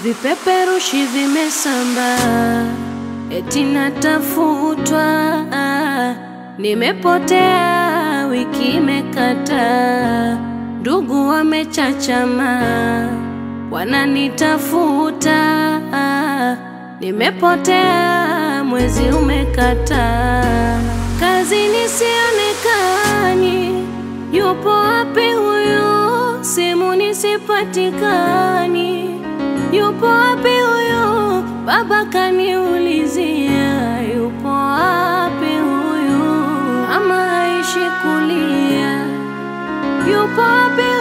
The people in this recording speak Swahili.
vipeperushi vimesambaa, eti natafutwa, nimepotea, wiki imekata, ndugu wamechachama, wananitafuta, nimepotea, mwezi umekata, kazini sionekani, yupo wapi huyu? Simu nisipatikani, yupo wapi huyu? Baba kaniulizia, yupo wapi huyu? Mama haishi kulia, yupo wapi